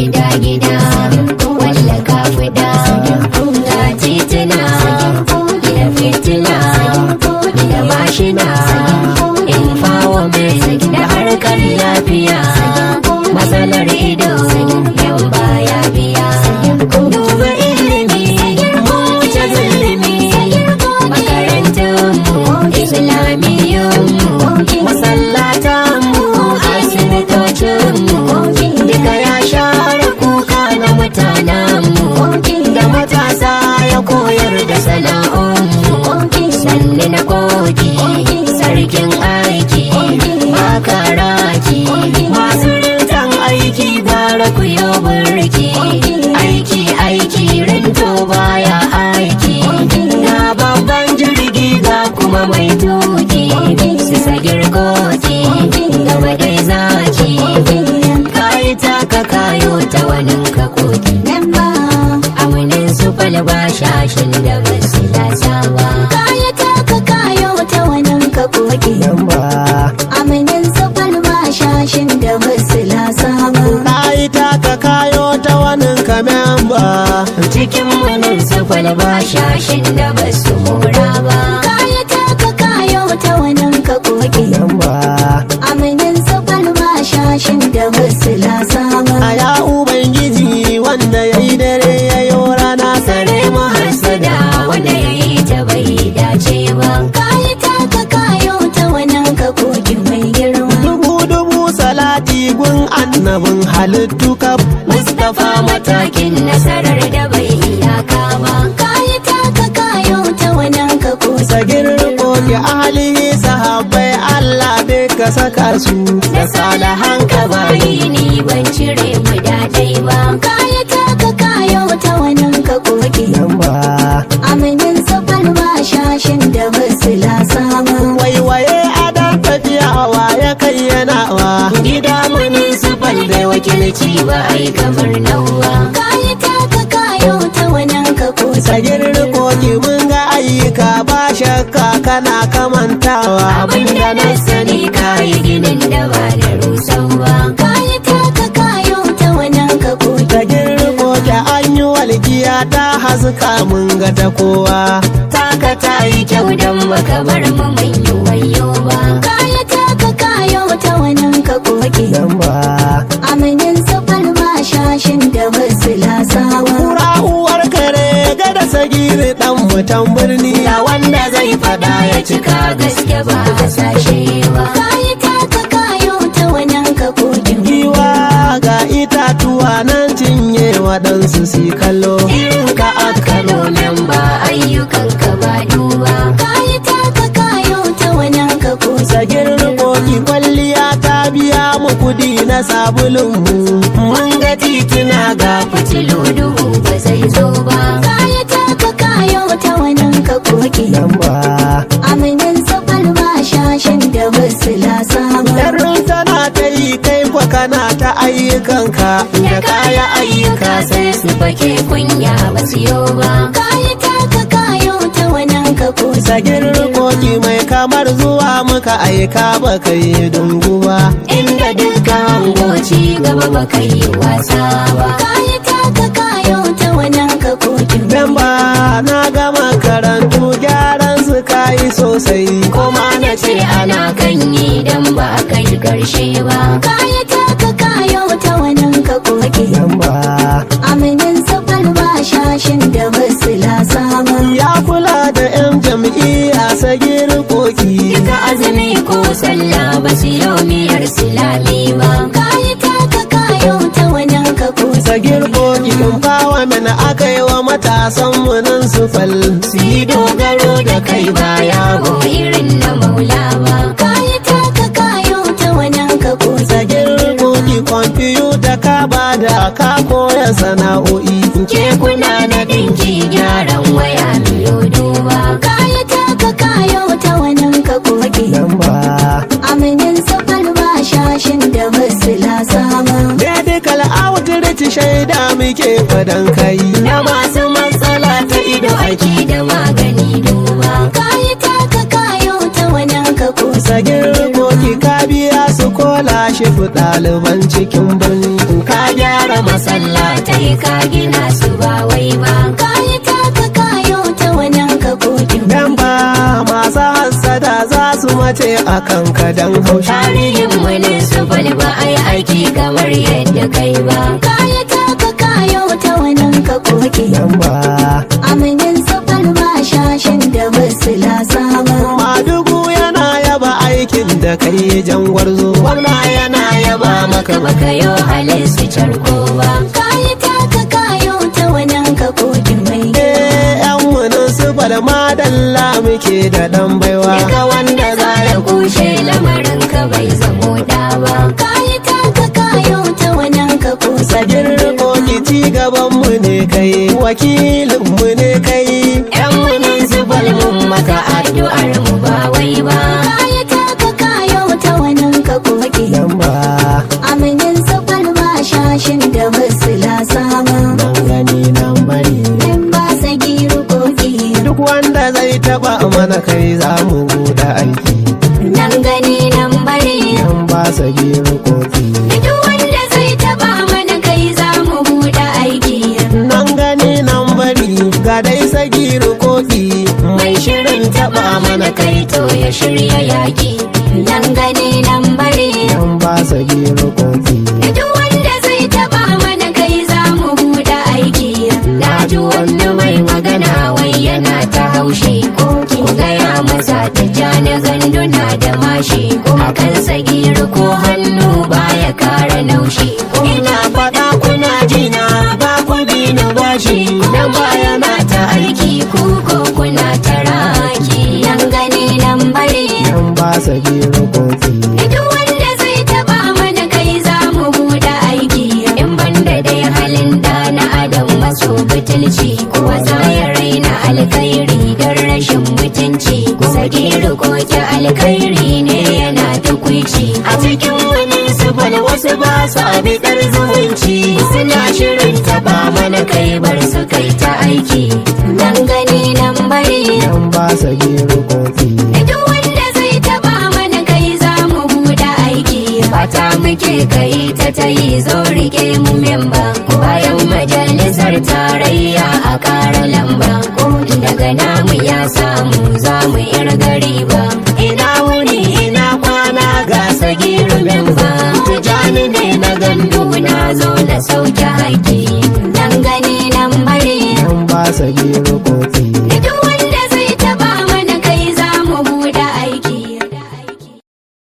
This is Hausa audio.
gida gida walla ka fida ga titina da fitina da mashina empowerment da harkar lafiya matsalar ido yau baya biya duba ilimi mu wuce zulumi makarantunmu islamiyyunmu masallatanmu asibitocinmu duka ya share kuka na mutanenmu da matasa ya koyar da sana'unmu sannu na koki sarkin aiki makaraki masu rintan aiki gara ku yi burki aiki aiki rinto baya aiki ga babban jirgi ga kuma mai tuki su sagir koki gaba dai zaki kayi taka kayo ta wani ka koki amunin su falba shashin da basu lasa ba Kaya taka kayo ta wannan ka koki Aminin safal ba shashin da basu lasa ba Na yi taka kayo ta wani kamen ba. cikin munin su falba shashin da basu mura ba Kaya taka kayo ta wannan ka koki Aminin safal ba shashin da basu lasa ba A ya Ubangiji wanda ya yi dare ya yi rana sare mu hasada wanda ya yi ta bai dace ba Kaya taka kayo ta wannan ka koki mai girma Dubu dubu salati gun annabin halittu kaf. Mustapha matakin nasarar da bai iyaka ba Kaya taka kayo ta wannan ka koki Sagir koki ahalihi sahabbai Allah dai ka saka su da salahan ka bayi ni ban cire mu dadai ba Kaya taka kayo ta wannan ka koki Aminin safal ba shashin da basu lasa ba Waiwaye adan tafiya wa ya kai yana wa. gida muni su bai wakilci ba ai kamar nawa Kaya taka kayo ta wannan ka koki Sagir koki mun ga ayyuka ba shakka kana kamantawa. abinda na sani kayi ginin da ba da rusau ba Kaya taka kayo ta wannan ka koki Da girko ta an yi walgiya ta haska mun ga ta kowa. taka ta yi kyau don baka bar mu mai yi wayo ba Kaya taka kayo ta wannan ka koki Aminin safal ba shashin da basu lasa ba Kura uwar kare gada sagiri dan mutan birni. da wanda zai fada ya cika gaske ba a sashe ba Kaya taka kayo ta wannan ka koki Giwa ga itatuwa nan cinye waɗansu si kallo. irin ka aka nan ba ayyukan ka ba duba Kaya taka kayo ta wannan ka koki Sagir koki kwalliya ta biya mu kudi na sabulun mu. mun ga titina ga fitilu duhu ba zai zo ba Kaya taka kayo ta wannan ka koki Aminin safal ba shashin da basu lasa ba Yarrin tana ta yi kai kwa kana ta ayyukanka da kaya ayyuka sai su fake kunya ba su yo ba Kaya taka kayo ta wannan ka koki Sagir koki mai kamar zuwa muka aika ba kai dungu ba. inda dukkan hangoci gaba ba kai yi wasa ba Kaya taka kayo ta wannan ka koki Memba na ga makarantu gyaran su kayi sosai. kuma na ce ana kan yi dan ba a kai karshe ba Kaya taka kayo ta wannan ka koki Memba Aminin safal ba shashin da basu lasa ba ya kula da 'yan jam'iyya sagir koki. duka azumi ko sallah ba su yau miyar silami ba Kaya taka kayo ta wannan ka koki Sagir koki empowerment aka yi wa matasan mu nan su fal. su yi dogaro da kai baya go irin na maula ba Kaya taka kayo ta wannan ka koki Sagir koki kwamfiyuta ka bada ka koya sana'o'i. kekuna na dinki gyaran waya miyo duba Kaya taka kayo ta wannan ka koki Memba Aminin safal ba shashin da basu lasa ba Medical outreach shaida muke fadan kai. na masu matsala ta ido aiki da magani duba Kaya taka kayo ta wannan ka koki Sagir koki ka biya su kola shi fi ɗaliban cikin birni. ka gyara masallatai ka gina su ba wai ba kayi taka kayo ta wannan ka kokin Dan ba masu hassada za su mace a kanka don haushi tarihin municipal ba a yi aiki kamar yadda kai ba kayi taka kayo ta wannan ka kokin Dan ba aminin sufal ba shashin da basu lasa ba Madugu yana yaba aikin da kai jan gwarzo Gwamna yana yaba maka baka yo halin su carko ba kayi taka kayo ta wannan ka kokin mai Eh, yan munin su balma dalla muke da dan baiwa Duka wanda za ya kushe lamarin ka bai zamo da ba kayi taka kayo ta wannan ka kokin Sagin rikoki ci gaban mu ne kai wakilin mu ne kai yan municipal mun maka addu'ar mu ba wai ba kayi taka kayo ta wannan ka kokin Dan ba aminin sufal ba shashin da basu lasa ba nan gani nan bari in ba sagiru koki Duk wanda zai taba mana kai za mu buɗe aiki nan gani nan bari Yan ba sagin rikoki duk wanda zai taba mana kai za mu buɗe aiki Nan gani nan bari ga dai sagin rikoki mai shirin taba mana kai to ya shirya yaki nan gani nan bari Yan ba sagin rikoki duk wanda zai taba mana kai za mu buɗe aiki na ji wani mai magana wai yana ta haushi ku gaya masa ta ja na ganduna da mashi a kan sagiru ko hannu baya kara naushi ina faɗa kuna jina ba ku bi na bashi nan baya na ta aiki ku ko kuna ta raki nan gani nan bari Yan ba sagin rikoki Duk wanda zai taba mana kai za mu buɗe aiki in banda dai halin da na adam maso butulci kuwa za ya raina alkhairi don rashin mutunci sagiru koke alkhairi ne yana tukwici a cikin wani subal wasu ba su abidar zumunci suna shirin taba mana kai bar su kai ta aiki nan gani nan bari Yan ba sagin rikoki Duk wanda zai taba mana kai za mu buɗe aiki fata muke kai ta ta yi zo rike mu memba bayan majalisar tarayya a ƙara lamba daga namu ya samu za mu irga riba ina